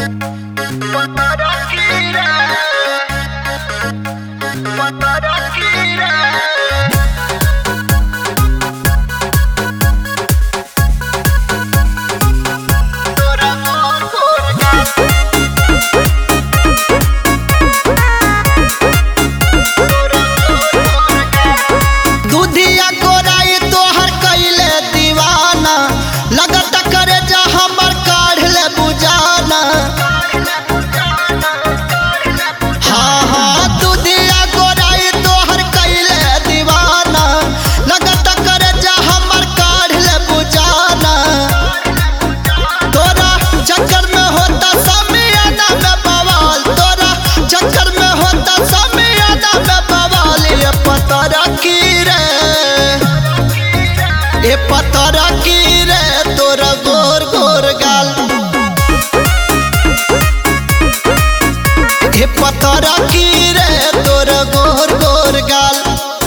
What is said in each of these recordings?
दूधिया गोराई तोहर कइले दीवाना लगत करे जा हमर काढ़ ले बुझाना हाँ हाँ दूधिया गोराई तोहर कइले दीवाना लगत करे जा हमर काढ़ ले बुझाना तोरा चक्कर में होता समियाना में बवाल तोरा चक्कर में होता समियाना में बवाल ये पता रखी रे ये पता रखी रे तोरा गोर गोर गाल ये पता रखी रे तोरा गोर गोर गाल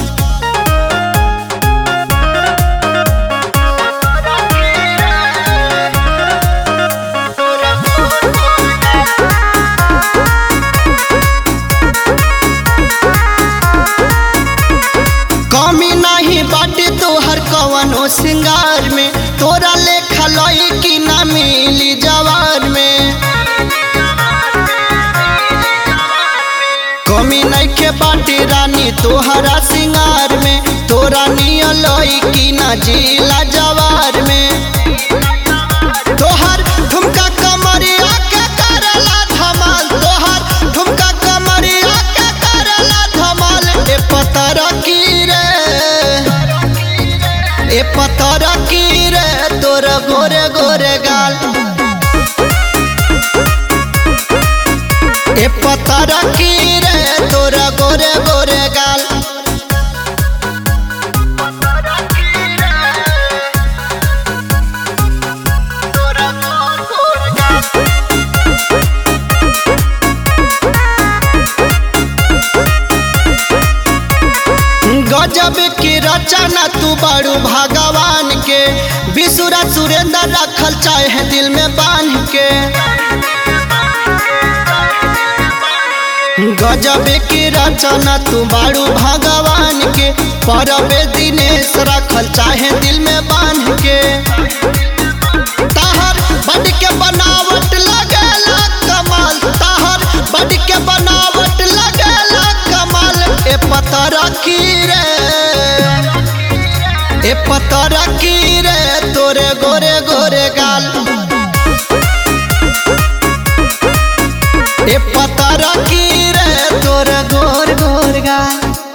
कमी नहीं बाटे तोहर कवनो सिंगार में तोरा लेखा लई की ना मिली जवान में कमी नहीं के बाटे रानी तोहरा सिंगार में तोरा निय लई की ना जिला जवार में तोहर ठुमका कमरिया के करला धमाल तोहर ठुमका कमरिया के करला धमाल ए पतर की रे ए पतर की रे तोर गोरे गोरे गाल ए पतर की रे तोर गोरे गोरे गाल गजब की रचना तू बड़ू भगवान के विसुरा सुरेंद्र रखल चाहे दिल में बांध के गजब की रचना तू बड़ू भगवान के परबे दिनेश रखल चाहे दिल में बांध के ताहर बड के बनावट लगेला कमाल ताहर बड के बनावट लगेला कमाल ए पता रखी रे ए पता रखी रे तोरे गोरे गोरे गाल ए पता रखी रे तोरे गोर गोर गाल